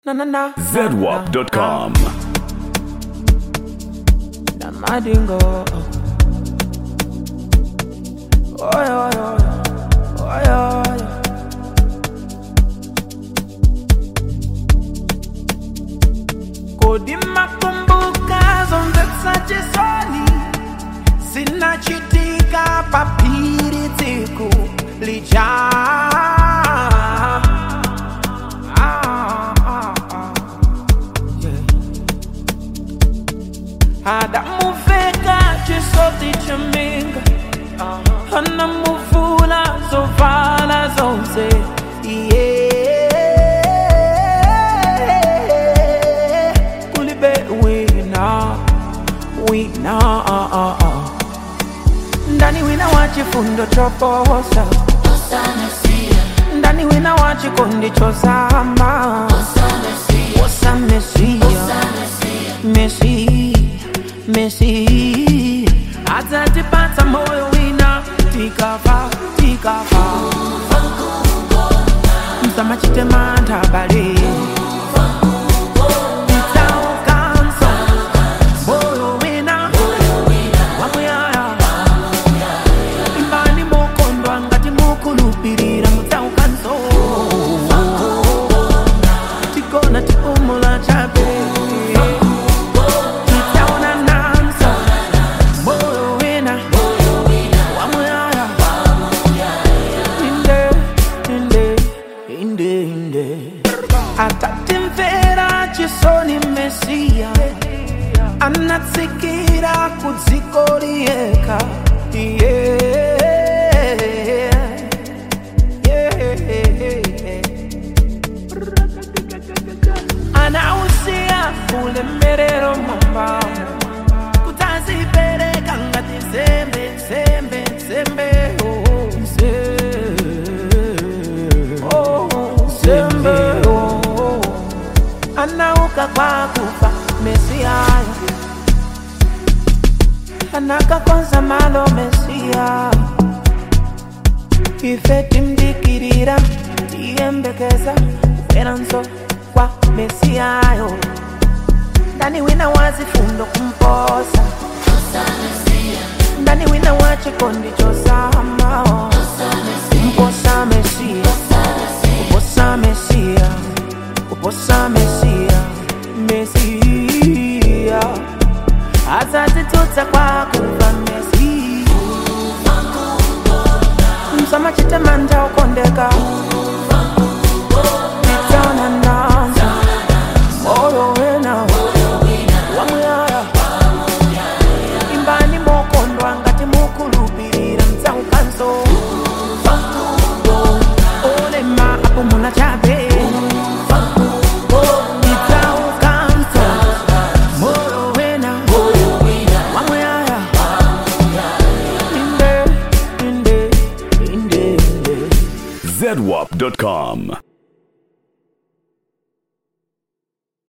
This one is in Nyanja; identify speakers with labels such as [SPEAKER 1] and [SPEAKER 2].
[SPEAKER 1] Na na na.
[SPEAKER 2] ZWAP.com.
[SPEAKER 1] Na madingo. Oy oy oy. Oy oy. Kodi makumbuka zonde soni zinachitika papiri tsiku lija Ah, ah, ah. Yeah. adamuveka chisoti chaminga anamuvula zovala zonse yeah. kulibe wina wina ah, ah, ah. ndani wina wa chifundo choposa ndani wina wa chikondi chosama wosa mesia mesi mesi atatipata moyo wina tikafa tikafa msamachitema bale Nitaukanso, moyo wina, wamuyaya. Imbani mukondwa ngati mukulupirira mutaukanso tikona tipumula chape titaona nanso moyo wina wamuyaya inde inde inde inde atatimvera chisoni mesiya anatsikira kudziko liyekha yeah. yeah. anausia ulemerero mwambamo kutazipereka ngati nsembe nsembe nsembe oh, nse- oh, nsembe oh. anauka kwa kufa mesiayo anakakonza malo mesiya ife timdikirira tiyembekeza kuperanso kwa mesiyayo ndani wina wazifundo kumposa ndani wina wa chikondi chosamao kumposa mesiya kuposa mesiya kuposa mesiya mesiya azatitutsa kwa kuva mesiya msamachitema ukondeka titaona nanza moyo wena wamuyaya imbani mokondwa ngati mukulupirira mtsaukanso olema apo muna chabe titsaukanso moyo wena wamuyaya inde inde inde inde
[SPEAKER 2] ZWAP.com.